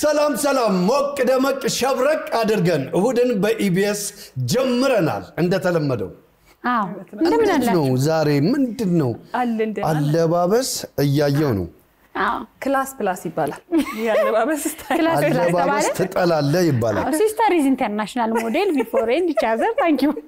ሰላም ሰላም፣ ሞቅ ደመቅ ሸብረቅ አድርገን እሁድን በኢቢኤስ ጀምረናል። እንደተለመደው አዎ እንደምን እንዴት አላችሁ? ነው ዛሬ ምንድን ነው አለ እንደ አለባበስ እያየው ነው። አዎ ክላስ ፕላስ ይባላል። የአለባበስ ስታይል ክላስ ክላስ አለባበስ ተባለ። ትጠላለህ ይባላል። ሲስተር ኢዝ ኢንተርናሽናል ሞዴል ቢፎር ኤንድ ኢች አዘር ታንክ ዩ።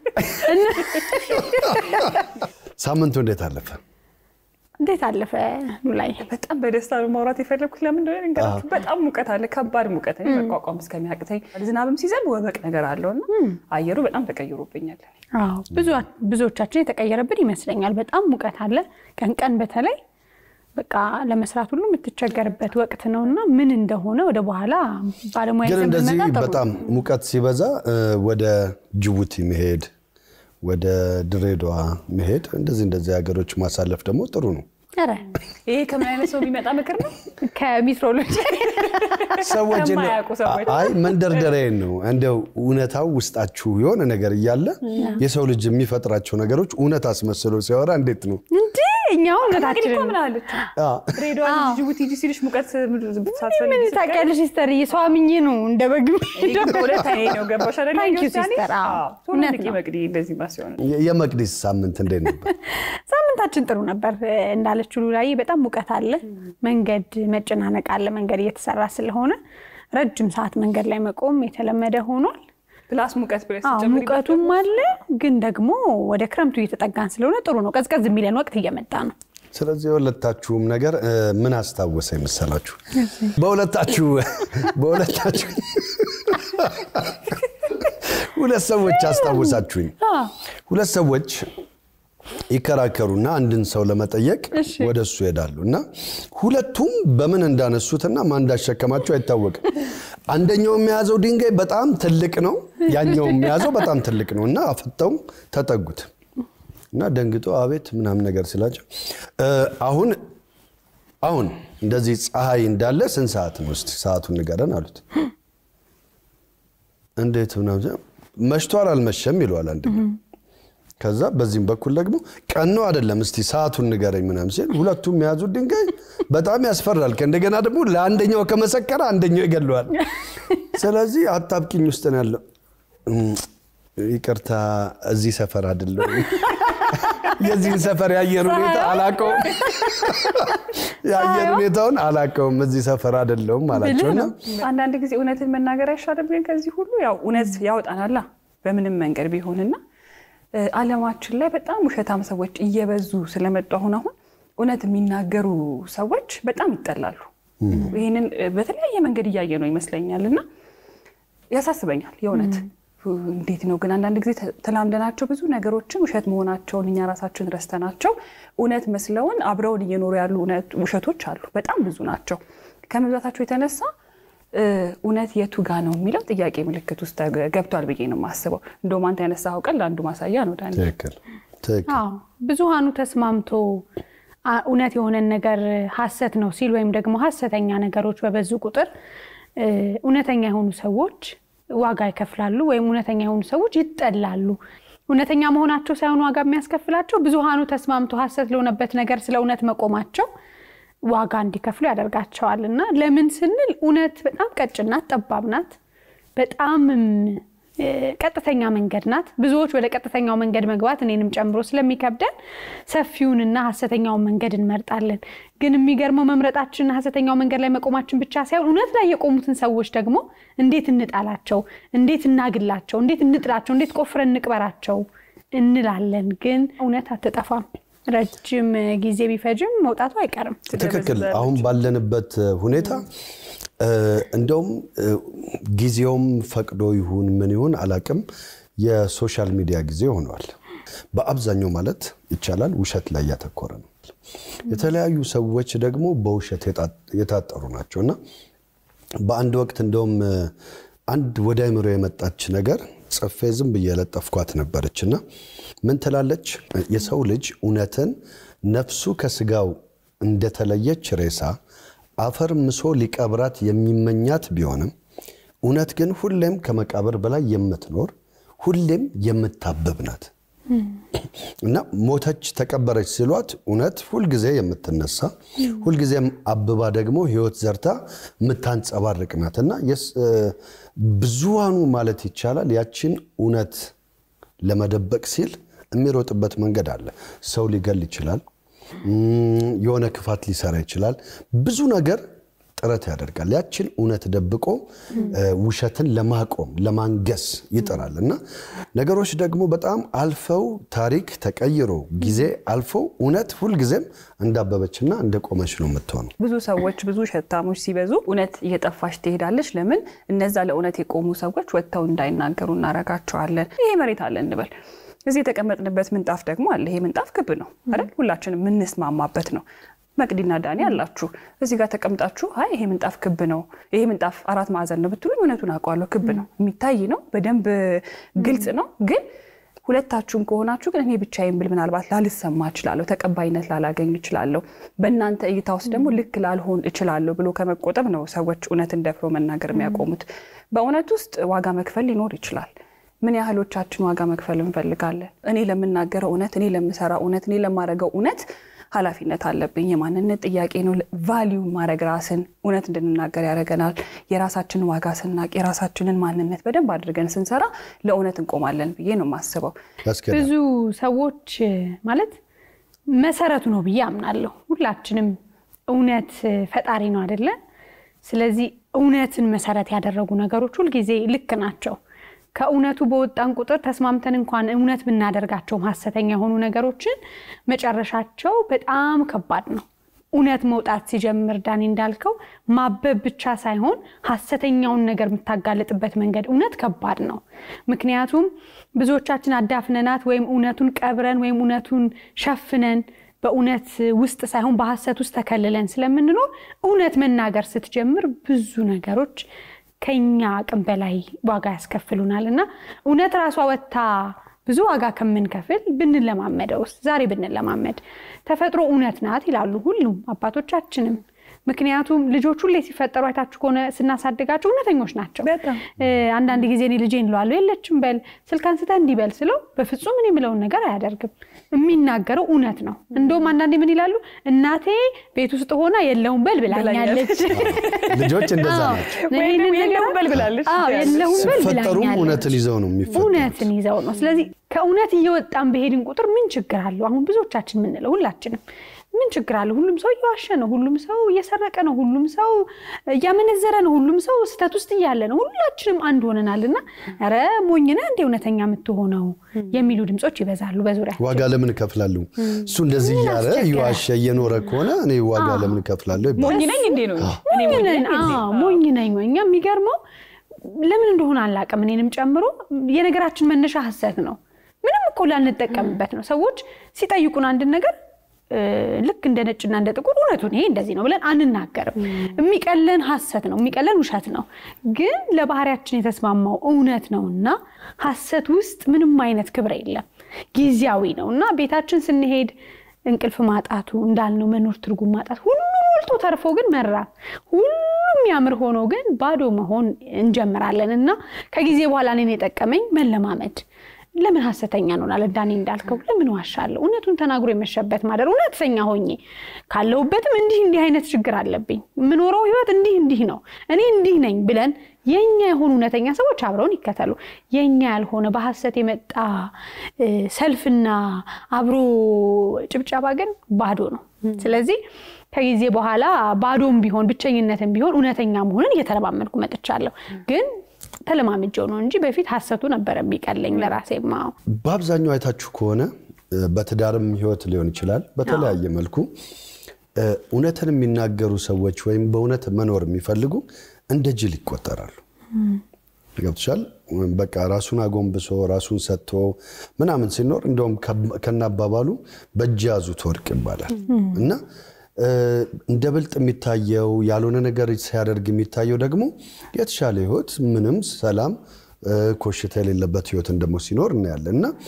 ሳምንቱ እንዴት አለፈ? እንዴት አለፈ ኑላይ? በጣም በደስታ ነው ማውራት የፈለግኩት። ለምን እንደሆነ ልንገራችሁ። በጣም ሙቀት አለ፣ ከባድ ሙቀት እኔ መቋቋም እስከሚያቅተኝ። ዝናብም ሲዘንብ ወበቅ ነገር አለው እና አየሩ በጣም ተቀይሮብኛል። አዎ ብዙ ብዙዎቻችን የተቀየረብን ይመስለኛል። በጣም ሙቀት አለ። ቀን ቀን በተለይ በቃ ለመስራት ሁሉ የምትቸገርበት ወቅት ነው እና ምን እንደሆነ ወደ በኋላ ባለሙያ ግን ይዘን እንደዚህ ብንመጣ ጥሩ ነው። በጣም ሙቀት ሲበዛ እ፣ ወደ ጅቡቲ መሄድ ወደ ድሬዳዋ መሄድ እንደዚህ እንደዚህ ሀገሮች ማሳለፍ ደግሞ ጥሩ ነው። ኧረ ይሄ ከምን አይነት ሰው የሚመጣ ምክር ነው? ከሜትሮሎጂ ሰዎች እንደ- ከማያውቁ ሰዎች። አይ መንደርደሪያዬን ነው እንደው እውነታው ውስጣችሁ የሆነ ነገር እያለ የሰው ልጅ የሚፈጥራቸው ነገሮች እውነት አስመስሎ ሲያወራ እንዴት ነው? እንዴ እኛው እንግዲህ እውነታችን እኮ ምን አለች አ፣ ድሬዳዋ አዎ። ጅቡቲ ሂጂ ሲልሽ ሙቀት ሳትፈልጊ ምን ታውቂያለሽ ሲስተር ሰው አምኜ ነው እንደ በግ ሁለት አይኔ ነው ገባሽ አይደለ? Thank you, ዮሴያኔ? sister። አዎ፣ አዎ፣ ቶሎ እውነት ንቂ ነው። መቅዲ እንደዚህ ማሲሆን የ- የመቅዲስ ሳምንት እንዴት ነበር? ሳምንታችን ጥሩ ነበር እንዳለችው ላይ በጣም ሙቀት አለ፣ መንገድ መጨናነቅ አለ። መንገድ እየተሰራ ስለሆነ ረጅም ሰዓት መንገድ ላይ መቆም የተለመደ ሆኗል። ፕላስ ሙቀት ብለሽ አዎ ስትጨምሪበት ሙቀቱም አለ፣ ግን ደግሞ ወደ ክረምቱ እየተጠጋን ስለሆነ ጥሩ ነው። ቀዝቀዝ የሚለን ወቅት እየመጣ ነው። ስለዚህ የሁለታችሁም ነገር እ፣ ምን አስታወሰ የመሰላችሁ? በሁለታችሁ በሁለታችሁ ሁለት ሰዎች አስታወሳችሁኝ። ሁለት ሰዎች ይከራከሩና አንድን ሰው ለመጠየቅ እሺ። ወደ እሱ ይሄዳሉ እና ሁለቱም በምን እንዳነሱትና ማን እንዳሸከማቸው አይታወቅም። አንደኛው የሚያዘው ድንጋይ በጣም ትልቅ ነው፣ ያኛው የሚያዘው በጣም ትልቅ ነው እና አፍጠው ተጠጉት እና ደንግጦ አቤት ምናምን ነገር ስላቸው እ፣ አሁን አሁን እንደዚህ ፀሐይ እንዳለ ስንት ሰዓት ነው? እስኪ ሰዓቱን ንገረን አሉት። እንዴት ምናምን ሲል፣ መሽቷል አልመሸም ይለዋል አንደኛው። ከዛ በዚህም በኩል ደግሞ ቀን ነው አይደለም፣ እስቲ ሰዓቱን ንገረኝ ምናምን ሲል ሁለቱም የያዙት ድንጋይ በጣም ያስፈራል። ከእንደገና ደግሞ ለአንደኛው ከመሰከረ አንደኛው ይገለዋል። ስለዚህ አጣብቂኝ ውስጥ ነው ያለው። እም፣ ይቅርታ እዚህ ሰፈር አይደለም የዚህን ሰፈር የአየር ሁኔታ አላውቀውም፣ የአየር ሁኔታውን አላውቀውም፣ እዚህ ሰፈር አይደለሁም አላቸውና አንዳንድ ጊዜ እውነትን መናገር አይሻልም? ግን ከዚህ ሁሉ ያው እውነት ያወጣናላ በምንም መንገድ ቢሆንና እ፣ ዓለማችን ላይ በጣም ውሸታም ሰዎች እየበዙ ስለመጡ አሁን አሁን እውነት የሚናገሩ ሰዎች በጣም ይጠላሉ። ይህንን እ፣ በተለያየ መንገድ እያየ ነው ይመስለኛል እና ያሳስበኛል የእውነት እንዴት ነው ግን አንዳንድ ጊዜ ተ- ተላምደናቸው ብዙ ነገሮችን ውሸት መሆናቸውን እኛ ራሳችን ረስተናቸው እውነት መስለውን አብረውን እየኖሩ ያሉ እውነት- ውሸቶች አሉ። በጣም ብዙ ናቸው። ከመብዛታቸው የተነሳ እ፣ እውነት የቱ ጋ ነው የሚለው ጥያቄ ምልክት ውስጥ ተገ- ገብቷል ብዬ ነው የማስበው። እንደውም አንተ ያነሳኸው ቀን ለአንዱ ማሳያ ነው ዳኒ። ትክክል ትክክል አዎ ብዙሃኑ ተስማምቶ አ- እውነት የሆነን ነገር ሀሰት ነው ሲል ወይም ደግሞ ሀሰተኛ ነገሮች በበዙ ቁጥር እ፣ እውነተኛ የሆኑ ሰዎች ዋጋ ይከፍላሉ ወይም እውነተኛ የሆኑ ሰዎች ይጠላሉ። እውነተኛ መሆናቸው ሳይሆን ዋጋ የሚያስከፍላቸው ብዙሃኑ ተስማምቶ ሀሰት ለሆነበት ነገር ስለ እውነት መቆማቸው ዋጋ እንዲከፍሉ ያደርጋቸዋል። እና ለምን ስንል እውነት በጣም ቀጭን ናት፣ ጠባብ ናት፣ በጣምም እ፣ ቀጥተኛ መንገድ ናት። ብዙዎች ወደ ቀጥተኛው መንገድ መግባት እኔንም ጨምሮ ስለሚከብደን ሰፊውንና ሀሰተኛውን መንገድ እንመርጣለን። ግን የሚገርመው መምረጣችንና ሀሰተኛው መንገድ ላይ መቆማችን ብቻ ሳይሆን እውነት ላይ የቆሙትን ሰዎች ደግሞ እንዴት እንጣላቸው፣ እንዴት እናግላቸው፣ እንዴት እንጥላቸው፣ እንዴት ቆፍረን እንቅበራቸው እንላለን። ግን እውነት አትጠፋም። ረጅም ጊዜ ቢፈጅም መውጣቱ አይቀርም። ትክክል። አሁን ባለንበት ሁኔታ እ፣ እንደውም እ፣ ጊዜውም ፈቅዶ ይሁን ምን ይሁን አላቅም የሶሻል ሚዲያ ጊዜ ሆነዋል። በአብዛኛው ማለት ይቻላል ውሸት ላይ ያተኮረ ነው። የተለያዩ ሰዎች ደግሞ በውሸት የጣ- የታጠሩ ናቸው እና በአንድ ወቅት እንደውም እ፣ አንድ ወደ አይምሮ የመጣች ነገር ጽፌ ዝም ብዬ የለጠፍኳት ነበረች እና ምን ትላለች? የሰው ልጅ እውነትን ነፍሱ ከስጋው እንደተለየች ሬሳ አፈር ምሶ ሊቀብራት የሚመኛት ቢሆንም እውነት ግን ሁሌም ከመቃብር በላይ የምትኖር ሁሌም የምታብብ ናት እና ሞተች ተቀበረች ሲሏት እውነት ሁልጊዜ የምትነሳ ሁልጊዜም አብባ ደግሞ ሕይወት ዘርታ የምታንጸባርቅ ናት እና ብዙሃኑ ማለት ይቻላል ያችን እውነት ለመደበቅ ሲል የሚሮጥበት መንገድ አለ። ሰው ሊገል ይችላል። የሆነ ክፋት ሊሰራ ይችላል። ብዙ ነገር ጥረት ያደርጋል። ያችን እውነት ደብቆ ውሸትን ለማቆም ለማንገስ ይጥራል እና ነገሮች ደግሞ በጣም አልፈው ታሪክ ተቀይሮ ጊዜ አልፈው እውነት ሁልጊዜም እንዳበበችና እንደቆመች ነው የምትሆነው። ብዙ ሰዎች ብዙ ሸታሞች ሲበዙ እውነት እየጠፋች ትሄዳለች። ለምን? እነዛ ለእውነት የቆሙ ሰዎች ወጥተው እንዳይናገሩ እናረጋቸዋለን። ይሄ መሬት አለ እንበል እዚህ የተቀመጥንበት ምንጣፍ ደግሞ አለ። ይሄ ምንጣፍ ክብ ነው አይደል? ሁላችንም የምንስማማበት ነው። መቅዲና ዳኒ አላችሁ እዚህ ጋር ተቀምጣችሁ አይ ይሄ ምንጣፍ ክብ ነው፣ ይሄ ምንጣፍ አራት ማዕዘን ነው ብትሉኝ እውነቱን አውቀዋለሁ። ክብ ነው፣ የሚታይ ነው፣ በደንብ ግልጽ ነው። ግን ሁለታችሁም ከሆናችሁ ግን እኔ ብቻዬን ብል ምናልባት ላልሰማ እችላለሁ፣ ተቀባይነት ላላገኝ እችላለሁ፣ በእናንተ እይታ ውስጥ ደግሞ ልክ ላልሆን እችላለሁ ብሎ ከመቆጠብ ነው ሰዎች እውነትን ደፍሮ መናገር የሚያቆሙት። በእውነት ውስጥ ዋጋ መክፈል ሊኖር ይችላል። ምን ያህሎቻችን ዋጋ መክፈል እንፈልጋለን? እኔ ለምናገረው እውነት፣ እኔ ለምሰራው እውነት፣ እኔ ለማድረገው እውነት ኃላፊነት አለብኝ። የማንነት ጥያቄ ነው። ቫሊዩ ማድረግ ራስን እውነት እንድንናገር ያደርገናል። የራሳችንን ዋጋ ስናቅ፣ የራሳችንን ማንነት በደንብ አድርገን ስንሰራ ለእውነት እንቆማለን ብዬ ነው የማስበው። ብዙ ሰዎች ማለት መሰረቱ ነው ብዬ አምናለሁ። ሁላችንም እውነት ፈጣሪ ነው አይደለ? ስለዚህ እውነትን መሰረት ያደረጉ ነገሮች ሁልጊዜ ልክ ናቸው። ከእውነቱ በወጣን ቁጥር ተስማምተን እንኳን እውነት ብናደርጋቸውም ሀሰተኛ የሆኑ ነገሮችን መጨረሻቸው በጣም ከባድ ነው። እውነት መውጣት ሲጀምር ዳኒ እንዳልከው ማበብ ብቻ ሳይሆን ሀሰተኛውን ነገር የምታጋልጥበት መንገድ እውነት ከባድ ነው። ምክንያቱም ብዙዎቻችን አዳፍነናት ወይም እውነቱን ቀብረን ወይም እውነቱን ሸፍነን በእውነት ውስጥ ሳይሆን በሀሰት ውስጥ ተከልለን ስለምንኖር እውነት መናገር ስትጀምር ብዙ ነገሮች ከኛ አቅም በላይ ዋጋ ያስከፍሉናል እና እውነት ራሷ ወጥታ ብዙ ዋጋ ከምንከፍል ብንለማመደውስ ዛሬ ብንለማመድ ተፈጥሮ እውነት ናት ይላሉ ሁሉም አባቶቻችንም ምክንያቱም ልጆች ሁሌ ሲፈጠሩ አይታችሁ ከሆነ ስናሳድጋቸው እውነተኞች ናቸው አንዳንድ ጊዜ እኔ ልጄን እለዋለሁ የለችም በል ስልክ አንስተህ እንዲህ በል ስለው በፍጹም እኔ የምለውን ነገር አያደርግም የሚናገረው እውነት ነው እንደውም አንዳንዴ ምን ይላሉ እናቴ ቤት ውስጥ ሆና የለውም በል ብላኛለች ልጆች እንደዛ ናቸው የለውም በል ብላለች የለውም በል ሲፈጠሩም ብላኛለች እውነትን ይዘው ነው የሚፈጠሩት እውነትን ይዘው ነው ስለዚህ ከእውነት እየወጣን በሄድን ቁጥር ምን ችግር አለው አሁን ብዙዎቻችን የምንለው ሁላችንም ምን ችግር አለ? ሁሉም ሰው እየዋሸ ነው። ሁሉም ሰው እየሰረቀ ነው። ሁሉም ሰው እያመነዘረ ነው። ሁሉም ሰው ስህተት ውስጥ እያለ ነው። ሁላችንም አንድ ሆነናል እና ኧረ ሞኝ ነህ እንደ እውነተኛ የምትሆነው የሚሉ ድምፆች ይበዛሉ በዙሪያ ዋጋ ለምን እከፍላለሁ? እሱ እንደዚህ እያለ እየዋሸ እየኖረ ከሆነ እኔ ዋጋ ለምን እከፍላለሁ ይባላል። ሞኝ ነኝ እንዴ ነው እኔ ሞኝ ነኝ እንዴ? ሞኝ ነኝ ወይ? እኛ የሚገርመው ለምን እንደሆነ አላውቅም፣ እኔንም ጨምሮ የነገራችን መነሻ ሀሰት ነው። ምንም እኮ ላንጠቀምበት ነው። ሰዎች ሲጠይቁን አንድን ነገር ልክ እንደ ነጭና እንደ ጥቁር እውነቱን ይሄ እንደዚህ ነው ብለን አንናገርም። የሚቀለን ሀሰት ነው፣ የሚቀለን ውሸት ነው። ግን ለባህሪያችን የተስማማው እውነት ነው እና ሀሰት ውስጥ ምንም አይነት ክብር የለም፣ ጊዜያዊ ነው እና ቤታችን ስንሄድ እንቅልፍ ማጣቱ እንዳልነው መኖር ትርጉም ማጣት ሁሉ ሞልቶ ተርፎ ግን መራብ ሁሉም የሚያምር ሆኖ ግን ባዶ መሆን እንጀምራለን እና ከጊዜ በኋላ እኔን የጠቀመኝ መለማመድ ለምን ሀሰተኛ እንሆናለን? ዳኒ እንዳልከው ለምን ዋሻለሁ? እውነቱን ተናግሮ የመሸበት ማደር እውነተኛ ሆኜ ካለሁበትም እንዲህ እንዲህ አይነት ችግር አለብኝ፣ የምኖረው ህይወት እንዲህ እንዲህ ነው፣ እኔ እንዲህ ነኝ ብለን የኛ የሆኑ እውነተኛ ሰዎች አብረውን ይከተሉ። የኛ ያልሆነ በሀሰት የመጣ ሰልፍና አብሮ ጭብጨባ ግን ባዶ ነው። ስለዚህ ከጊዜ በኋላ ባዶም ቢሆን ብቸኝነትም ቢሆን እውነተኛ መሆንን እየተለማመድኩ መጥቻለሁ ግን ተለማምጀው ነው እንጂ በፊት ሀሰቱ ነበረ የሚቀለኝ ለራሴ ማው በአብዛኛው አይታችሁ ከሆነ በትዳርም ህይወት ሊሆን ይችላል። በተለያየ መልኩ እውነትን የሚናገሩ ሰዎች ወይም በእውነት መኖር የሚፈልጉ እንደ ጅል ይቆጠራሉ። ገብቶሻል? በቃ ራሱን አጎንብሶ ራሱን ሰጥቶ ምናምን ሲኖር እንደውም ከናባባሉ በእጅ ያዙት ወርቅ ይባላል እና እንደ ብልጥ የሚታየው ያልሆነ ነገር ሲያደርግ የሚታየው ደግሞ የተሻለ ህይወት ምንም ሰላም ኮሽታ የሌለበት ህይወትን ደግሞ ሲኖር እናያለን እና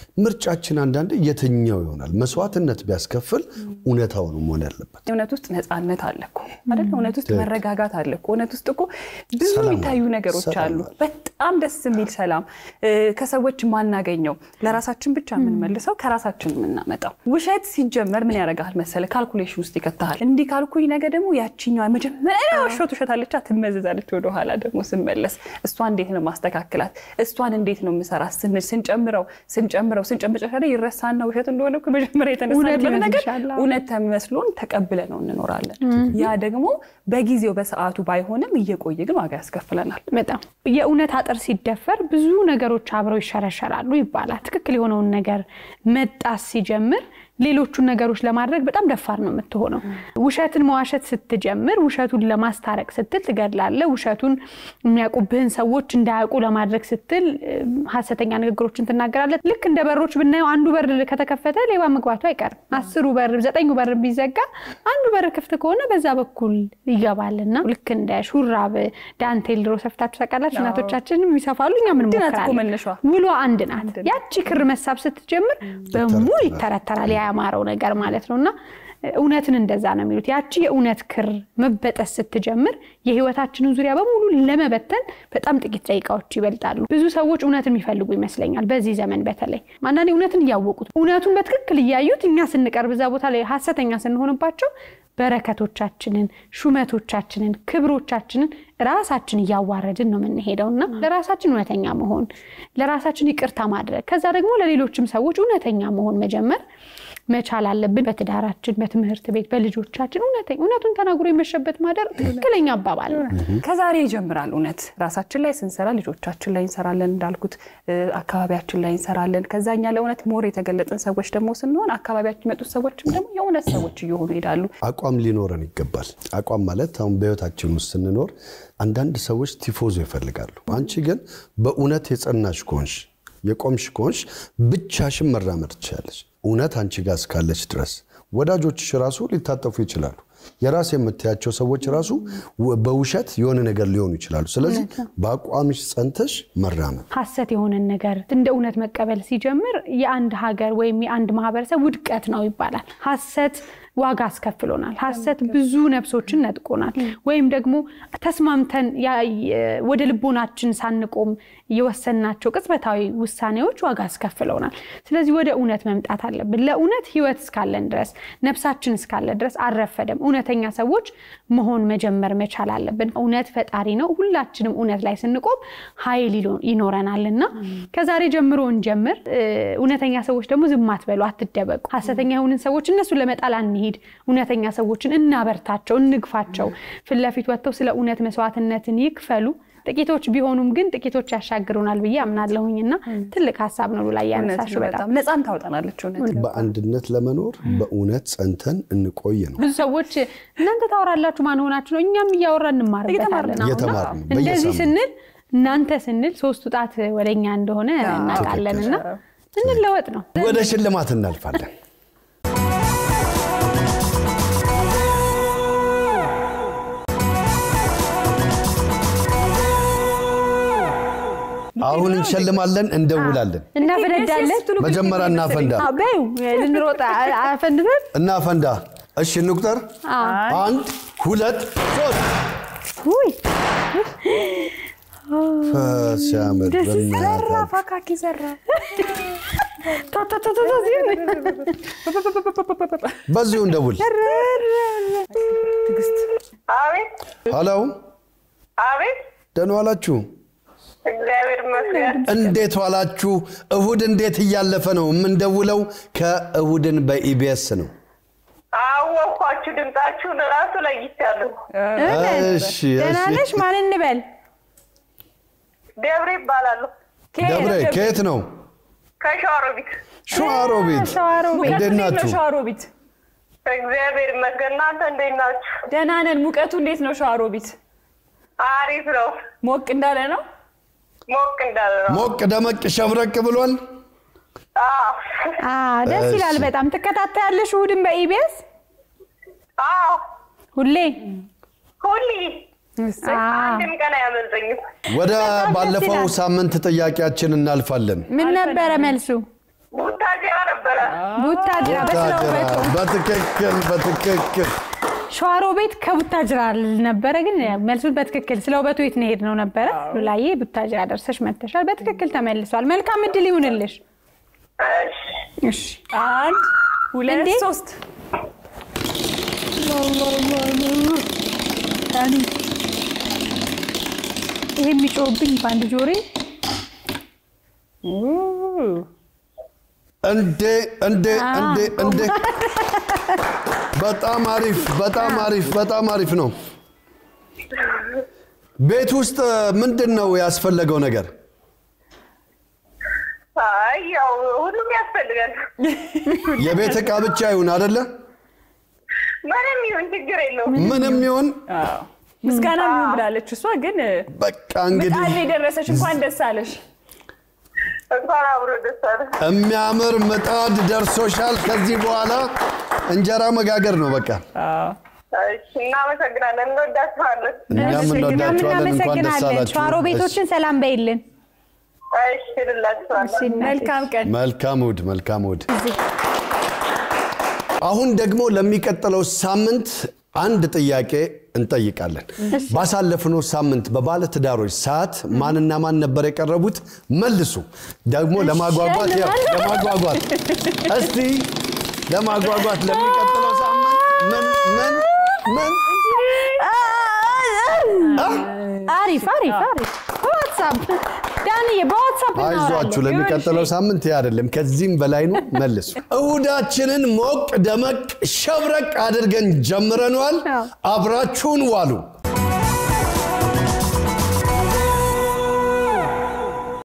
ምርጫችን አንዳንዴ የትኛው ይሆናል? መስዋዕትነት ቢያስከፍል እውነታው ነው መሆን ያለበት። እውነት ውስጥ ነፃነት አለ እኮ አይደል? እውነት ውስጥ መረጋጋት አለ እኮ። እውነት ውስጥ እኮ ብዙ ሰላም የሚታዩ አለ። ነገሮች ሰላም አሉ። አለ። በጣም ደስ የሚል ሰላም እ፣ ከሰዎች ማናገኘው ለራሳችን ብቻ የምንመልሰው ከራሳችን የምናመጣው። ውሸት ሲጀመር ምን ያደርጋል መሰለ? ካልኩሌሽን ውስጥ ይከተሃል። እንዲህ ካልኩኝ ነገ ደግሞ ያቺኛዋ መጀመሪያ ዋሾት ውሸት አለቻ ትመዘዛለች። ወደኋላ ደግሞ ስንመለስ እሷ እንዴት ነው ማስተካክላት፣ እሷን እንዴት ነው የምሰራት ስንል ስንጨምረው ስንጨምረው ስንጨምር መጨረሻ ላይ ይረሳና ውሸት እንደሆነ እኮ መጀመሪያ የተነሳበት እውነት ነገር ይመስልሻል? አዎ። እውነት ተመስሎን ተቀብለ ነው እንኖራለን። ያ ደግሞ በጊዜው በሰዓቱ ባይሆንም እየቆየ ግን ዋጋ ያስከፍለናል። በጣም የእውነት አጥር ሲደፈር ብዙ ነገሮች አብረው ይሸረሸራሉ ይባላል። ትክክል የሆነውን ነገር መጣስ ሲጀምር ሌሎቹን ነገሮች ለማድረግ በጣም ደፋር ነው የምትሆነው። ውሸትን መዋሸት ስትጀምር ውሸቱን ለማስታረቅ ስትል ትገድላለህ። ውሸቱን የሚያውቁብህን ሰዎች እንዳያውቁ ለማድረግ ስትል እ፣ ሀሰተኛ ንግግሮችን ትናገራለህ። ልክ እንደ በሮች ብናየው አንዱ በር ከተከፈተ ሌባ መግባቱ አይቀርም። አስሩ በር ዘጠኙ በር ቢዘጋ አንዱ በር ክፍት ከሆነ በዛ በኩል ይገባልና ልክ እንደ ሹራብ ዳንቴል ድሮ ሰፍታችሁ ታውቃላችሁ። እናቶቻችን ይሰፋሉ፣ እኛ ምን አንድ ናት እኮ ሞክራለን። መነሻዋ። ውሎ አንድ ናት። ያቺ ክር መሳብ ስትጀምር በሙሉ ይተረተራል፣ ያማረው ነገር ማለት ነው። እና እውነትን እንደዛ ነው የሚሉት። ያቺ የእውነት ክር መበጠስ ስትጀምር የህይወታችንን ዙሪያ በሙሉ ለመበተን በጣም ጥቂት ደቂቃዎች ይበልጣሉ። ብዙ ሰዎች እውነትን የሚፈልጉ ይመስለኛል በዚህ ዘመን በተለይ አንዳንዴ እውነትን እያወቁት እውነቱን በትክክል እያዩት እኛ ስንቀርብ እዛ ቦታ ላይ ሀሰተኛ ስንሆንባቸው በረከቶቻችንን፣ ሹመቶቻችንን፣ ክብሮቻችንን ራሳችን እያዋረድን ነው የምንሄደው እና ለራሳችን እውነተኛ መሆን ለራሳችን ይቅርታ ማድረግ ከዛ ደግሞ ለሌሎችም ሰዎች እውነተኛ መሆን መጀመር መቻል አለብን። በትዳራችን፣ በትምህርት ቤት፣ በልጆቻችን እውነተኛ እውነቱን ተናግሮ የመሸበት ማደር ትክክለኛ አባባል ነው። ከዛሬ ይጀምራል። እውነት ራሳችን ላይ ስንሰራ ልጆቻችን ላይ እንሰራለን፣ እንዳልኩት እ፣ አካባቢያችን ላይ እንሰራለን። ከዛኛ ለእውነት ሞር የተገለጥን ሰዎች ደግሞ ስንሆን አካባቢያችን የመጡት ሰዎችም ደግሞ የእውነት ሰዎች እየሆኑ ይሄዳሉ። አቋም ሊኖረን ይገባል። አቋም ማለት አሁን በህይወታችን ውስጥ ስንኖር አንዳንድ ሰዎች ቲፎዞ ይፈልጋሉ። አንቺ ግን በእውነት የጸናሽ ከሆንሽ የቆምሽ ከሆንሽ ብቻሽን መራመድ ትችላለች። እውነት አንቺ ጋር እስካለች ድረስ ወዳጆችሽ ራሱ ሊታጠፉ ይችላሉ። የራስ የምታያቸው ሰዎች ራሱ ወ- በውሸት የሆነ ነገር ሊሆኑ ይችላሉ። ስለዚህ በአቋምሽ ጸንተሽ መራመድ ሀሰት የሆነን ነገር እንደ እውነት መቀበል ሲጀምር የአንድ ሀገር ወይም የአንድ ማህበረሰብ ውድቀት ነው ይባላል። ሀሰት ዋጋ አስከፍሎናል። ሀሰት ብዙ ነፍሶችን ነጥቆናል። ወይም ደግሞ ተስማምተን ያ- የ- ወደ ልቦናችን ሳንቆም የወሰናቸው ቅጽበታዊ ውሳኔዎች ዋጋ አስከፍለውናል። ስለዚህ ወደ እውነት መምጣት አለብን። ለእውነት ህይወት እስካለን ድረስ ነፍሳችን እስካለ ድረስ አልረፈደም። እውነተኛ ሰዎች መሆን መጀመር መቻል አለብን። እውነት ፈጣሪ ነው። ሁላችንም እውነት ላይ ስንቆም ኃይል ይሎ- ይኖረናል እና ከዛሬ ጀምሮ እንጀምር። እ፣ እውነተኛ ሰዎች ደግሞ ዝም አትበሉ፣ አትደበቁ። ሀሰተኛ የሆንን ሰዎች እነሱን ለመጣል አንሂድ። እውነተኛ ሰዎችን እናበርታቸው፣ እንግፋቸው። ፊት ለፊት ወጥተው ስለ እውነት መስዋዕትነትን ይክፈሉ። ጥቂቶች ቢሆኑም ግን ጥቂቶች ያሻግሩናል ብዬ አምናለሁኝ እና ትልቅ ሀሳብ ነው ላይ እውነት ያነሳሹ ነው። በጣም በጣም ነፃም ታወጣናለች። እውነት በአንድነት ለመኖር በእውነት ጸንተን እንቆይ ነው። ብዙ ሰዎች እናንተ ታወራላችሁ ማን ሆናችሁ ነው? እኛም እያወራ እንማርበታለን። አሁን እየተማርን ነው። እንደዚህ በየሳምንቱ። ስንል እናንተ ስንል ሶስቱ ጣት ወደኛ እንደሆነ እናውቃለን እና እንለወጥ ነው። ወደ ሽልማት እናልፋለን። አሁን እንሸልማለን፣ እንደውላለን። እናፈነዳለን። መጀመሪያ እናፈንዳ አዎ፣ በይው ልንሮጥ አ- አፈንድተን እናፈንዳ። እሺ እንቁጠር። አንድ ሁለት ሶስት። ውይ ሲያምር ደስ በእናትህ። ፋካኪ ዘራ ታ ታ ታ ታ ታ ሲል በዚሁ እንደውል። ትዕግስት አቤት ሀሎ፣ አቤት፣ ደህና ዋላችሁ? እግዚአብሔር ይመስገን። እንዴት ዋላችሁ? እሁድ እንዴት እያለፈ ነው? የምንደውለው ከእሁድን በኢቢኤስ ነው። አወኳችሁ፣ ድምጣችሁን እራሱ ለይቻለሁ። እሺ ደህና እሺ። ነሽ? ማን እንበል? ደብሬ ይባላሉ ደብሬ ከየት ነው? ከሸዋሮቢት። ሸዋሮቢት። ሸዋሮቢት። እንዴት ሙቀቱ እንዴት ነው? ናችሁ? ሸዋሮቢት እግዚአብሔር ይመስገን። እናንተ እንዴት ናችሁ? ደህና ነን። ሙቀቱ እንዴት ነው? ሸዋሮቢት አሪፍ ነው። ሞቅ እንዳለ ነው። ሞቅ እንዳለ ነው። ሞቅ ደመቅ ሸብረቅ ብሏል። አዎ አ ደስ ይላል እሺ። በጣም። ትከታተያለሽ እሑድን በኢቢኤስ አዎ፣ ሁሌ? ሁሌ አ አንድም ቀን አያመልጠኝም። ወደ በጣም ደስ ባለፈው ይላል። ሳምንት ጥያቄያችን እናልፋለን። ምን ነበረ መልሱ? ቡታጅራ ነበረ። ቡታጅራ በስለ ውበቱ በትክክል በትክክል ሸዋሮ ቤት ከቡታጅራ ነበረ፣ ግን መልሱን በትክክል ስለ ውበቱ የት ነው የሄድነው ነበረ። ሉላዬ ቡታጅራ ደርሰሽ መተሻል። በትክክል ተመልሷል። መልካም እድል ይሁንልሽ። እሺ። እሺ አንድ ሁለት እንዴ? ሶስት ይሄ የሚጮህብኝ በአንድ ጆሬ እንዴ እንዴ እንዴ እንዴ በጣም አሪፍ በጣም አሪፍ በጣም አሪፍ ነው። ቤት ውስጥ ምንድን ነው ያስፈለገው ነገር? አይ ያው ሁሉም ያስፈልጋል። የቤት ዕቃ ብቻ ይሁን አይደለ? ምንም ይሁን ችግር የለውም። ምንም ይሁን አዎ። ምስጋና ምን ብላለች እሷ ግን በቃ እንግዲህ ምጣድ ላይ ደረሰች። እንኳን ደስ አለሽ። እንኳን አብሮ ደስ አለ። የሚያምር ምጣድ ደርሶሻል። ከዚህ በኋላ እንጀራ መጋገር ነው በቃ። አዎ። እሺ፣ እናመሰግናለን። እንወዳችኋለን። እኛም እኛም እንወዳችኋለን። እንኳን ደስ እናመሰግናለን። ሸዋሮ አላችሁ። ቤቶችን ሰላም በይልን። እሺ፣ እልላችኋለሁ። እሺ፣ እናቴ። መልካም ቀን። መልካም እሑድ፣ መልካም እሑድ። አሁን ደግሞ ለሚቀጥለው ሳምንት አንድ ጥያቄ እንጠይቃለን። ባሳለፍነው ሳምንት በባለ ትዳሮች ሰዓት ማንና ማን ነበር የቀረቡት? መልሱ። ደግሞ ለማጓጓት ያው ለማጓጓት እስቲ ለማጓጓት ለሚቀጥለው ሳምንት ምን ምን ምን አሪፍ አሪፍ አሪፍ። በዋትሳፕ ዳንዬ፣ በዋትሳፕ አይዟችሁ እናወራለን። ለሚቀጥለው ሳምንት ይህ አይደለም፣ ከዚህም በላይ ነው። መልሱ። እሁዳችንን ሞቅ ደመቅ ሸብረቅ አድርገን ጀምረነዋል። አዎ። አብራችሁን ዋሉ።